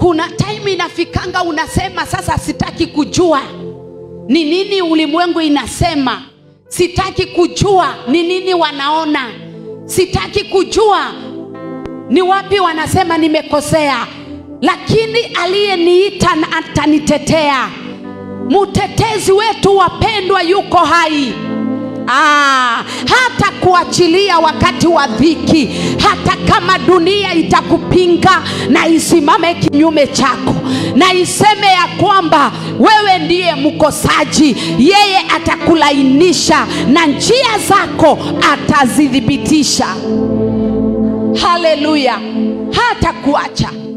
kuna time inafikanga unasema sasa sitaki kujua ni nini ulimwengu inasema sitaki kujua ni nini wanaona sitaki kujua ni wapi wanasema nimekosea lakini aliyeniita na atanitetea mtetezi wetu wapendwa yuko hai Ah, hata kuachilia wakati wa dhiki hata kama dunia itakupinga na isimame kinyume chako na iseme ya kwamba wewe ndiye mkosaji yeye atakulainisha na njia zako atazithibitisha haleluya hata kuacha